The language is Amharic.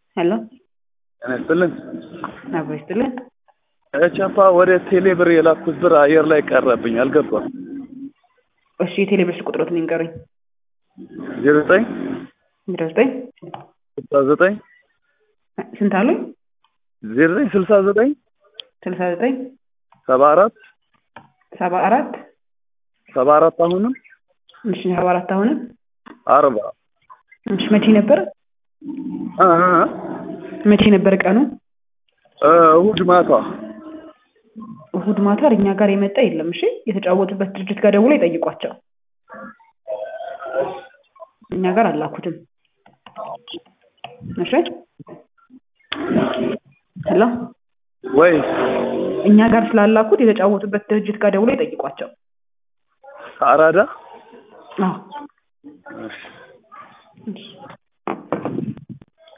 ሄሎ ጤና ይስጥልን። አብሮ ይስጥልን። ቻፓ ወደ ቴሌ ብር የላኩት ብር አየር ላይ ቀረብኝ፣ አልገባም። እሺ የቴሌ ብር ቁጥሮትን ይንገሩኝ። ዜሮ ዘጠኝ ዜሮ ዘጠኝ ስልሳ ዘጠኝ ስንት አሉኝ? ዜሮ ዘጠኝ ስልሳ ዘጠኝ ስልሳ ዘጠኝ ሰባ አራት ሰባ አራት ሰባ አራት አሁንም እሺ ሰባ አራት አሁንም አርባ እሺ መቼ ነበር እ እ መቼ ነበር ቀኑ? እ እሑድ ማታ እሑድ ማታ እኛ ጋር የመጣ የለም። እሺ የተጫወቱበት ድርጅት ጋር ደውሎ ይጠይቋቸው። እኛ ጋር አላኩትም። እሺ ሄሎ ወይ እኛ ጋር ስላላኩት የተጫወቱበት ድርጅት ጋር ደውሎ ይጠይቋቸው። አራዳ አዎ እሺ